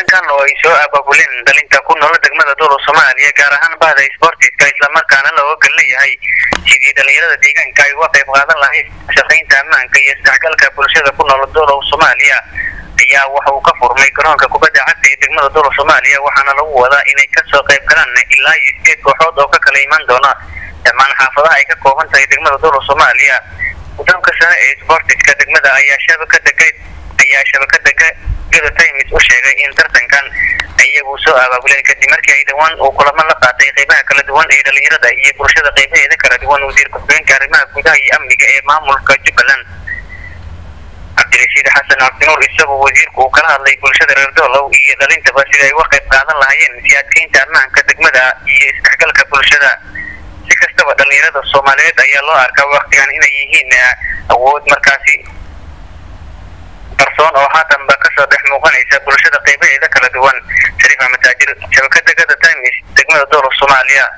tartankan oo ay soo abaabuleen dhalinta ku nool degmada dowla soomaaliya gaar ahaan bahda sportiska islamarkaana looga gal leeyahay sidii dhalinyarada deegaanka ay uga qayb qaadan lahayd shaqaynta ammaanka iyo isdhexgalka bulshada ku nool dowla soomaaliya ayaa waxa uu ka furmay garoonka kubadda cagta ee degmada dowla soomaaliya waxaana lagu wadaa inay kasoo qayb galaan ilaa iyo sideed kooxood oo ka kala imaan doona dhammaan xaafadaha ay ka kooban tahay degmada dowla soomaaliya guddoonka sare ee sportiska degmada ayaa shabakada ayaa shabakada gada times u sheegay in tartankan iyagu soo abaabuleen kadib markii ay dhawaan uu kulamo la qaatay qeybaha kala duwan ee dhalinyarada iyo bulshada qeybaheeda kala duwan wasiir ku-xigeenka arrimaha gudaha iyo amniga ee maamulka jubbaland cabdirashiid xasan cabdinuur isagoo wasiirku uu kala hadlay bulshada reer doolow iyo dhalintaba sida ay uga qayb qaadan lahaayeen si adkeynta ammaanka degmada iyo isdhexgalka bulshada si kastaba dhalinyarada soomaaliyeed ayaa loo arkaa waktigan inay yihiin awood markaasi qarsoon oo haatanba kasoo dhex muuqanaysa bulshada qeybaheeda kala duwan shariif axmed taajir shabakada gada times degmada dowla soomaaliya